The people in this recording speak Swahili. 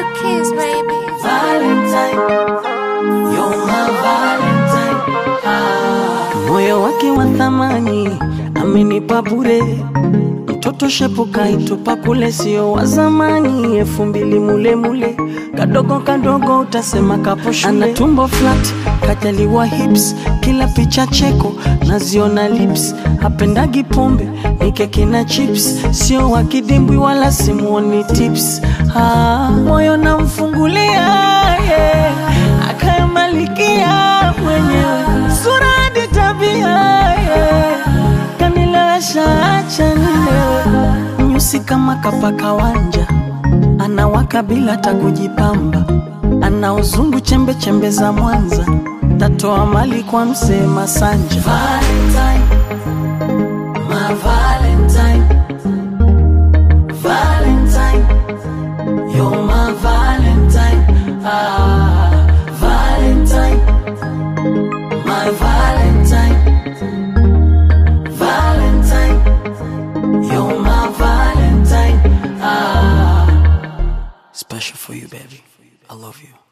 kiss, baby. Valentine, you're my Valentine. Ah. Moyo wake wa thamani amenipa bure, mtoto shepu kaitupa kule, sio wa zamani, elfu mbili mule mule, kadogo kadogo utasema kapo shule. Ana tumbo flat, kajaliwa hips, kila picha cheko naziona lips, hapendagi pombe ni keki na chips, sio wa kidimbwi wala simuoni tips. Ah, moyo namfungulia yeah. akayamalikia mwenyewe sura hadi tabia yeah. kanilewesha acha nilewe nyusi kama kapaka wanja anawaka bila hata kujipamba ana uzungu chembe chembe za Mwanza tatoa mali kwa msee Masanja Valentine, my Valentine, Valentine, you're my Valentine, ah, Valentine, my Valentine, Valentine, you're my Valentine, ah. Special for you, baby. I love you.